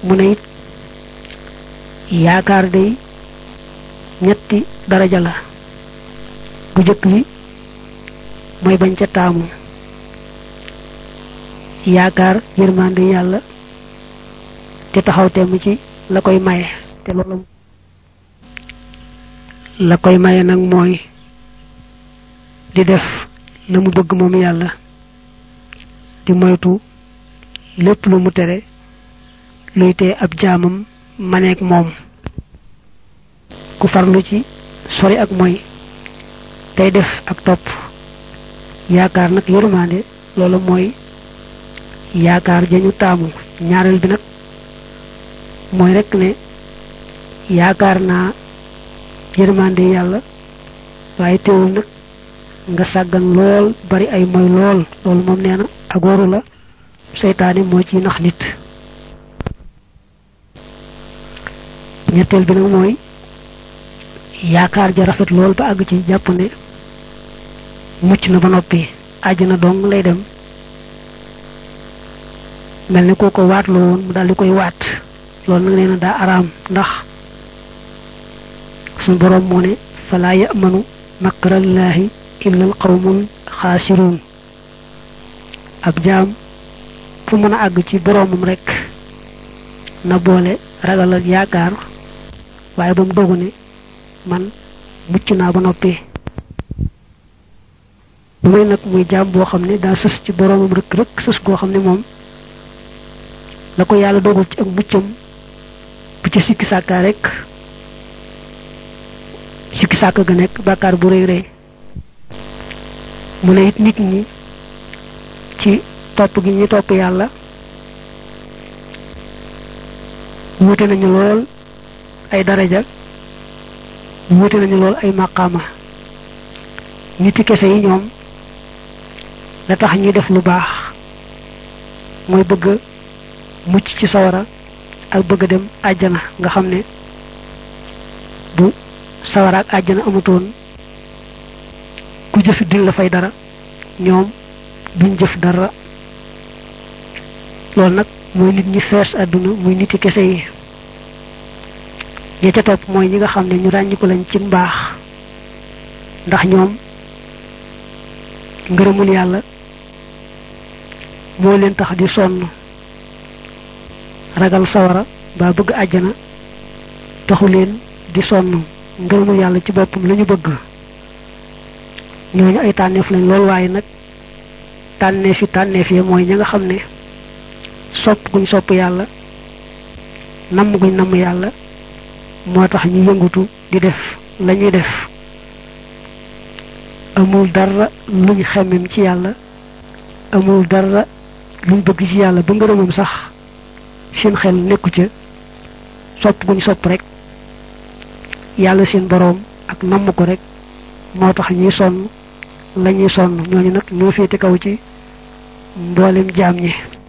mu ne it yaakaar day ñetti daraja la bu jëkk bi mooy bañ ca taamu yaakaar yërmande yàlla te taxaw temm ci la koy maye te loolu la koy maye nag mooy di def la mu bëgg moom yàlla di moytu lépp lu mu tere luy tee ab jaamam maneeg moom ku farlu ci sori ak moy tey def ak topp yaakaar nag yërmande loolu mooy yaakaar jañu taamu ñaareel bi nag mooy rekk ne yaakaar naa yërmande yàlla waaye teewul nag nga sàggan lool bari ay moy lool loolu moom nee na ak waru la seytaane moo ci nax nit ñetteel bi nag mooy yaakaar ja rafet lool ba àgg ci jàpp ne mucc na ba noppi àjjana dong lay dem mel ne koo ko waat la woon mu daal di koy waat loolu nag nee na daa araam ndax suñu boroom moo ne falaa yamanu makrallaahi illa al qawmul xaasiruun ab jaam fu mën a àgg ci boroomam rekk na boole ragal ak yaakaar waaye ba mu dogu ne man mucc naa ba noppi bu may nag muy jaam boo xam ne daa sës ci boroomam rëkk rëkk sës goo xam ne moom la ko yàlla dogal ci ak muccam bu ci sikki sàkkaa rek sikki sàkk ga nekk bàkkaar bu rëy rëy mu ne it nit ñi ci topp gi ñu topp yàlla wuute nañu lool ay daraja wuute nañu lool ay maqaama niti kese yi ñoom la tax ñuy def lu baax mooy bëgg mucc ci sawara ak bëgg dem àjjana nga xam ne bu sawara ak àjjana amutoon ku jëfi duñ la fay dara ñoom duñ jëf dara loolu nag mooy nit ñi fees àdduna muy niti kese yi ñi ca topp mooy ñi nga xam ne ñu ràññiku lañ ci mbaax ndax ñoom ngërëmul yàlla moo leen tax di sonn ragal sawara ba bëgg àjjana taxu leen di sonn ngërëmul yàlla ci boppam la ñu bëgg ñooñu ay tànneef lañ lool waaye nag tànneef yi tànneef yi mooy ñi nga xam ne sopp guñ sopp yàlla namm guñ namm yàlla moo tax ñu yëngutu di def la ñuy def amul dara luñ xemmem ci yàlla amul dara luñ bëgg ci yàlla ba ngërëmam sax seen xel nekku ca sopp guñ sopp rek yàlla seen boroom ak namm ko rek moo tax ñuy sonn la ñuy sonn ñooñu nag ñoo féete kaw ci mboolem jaam ñi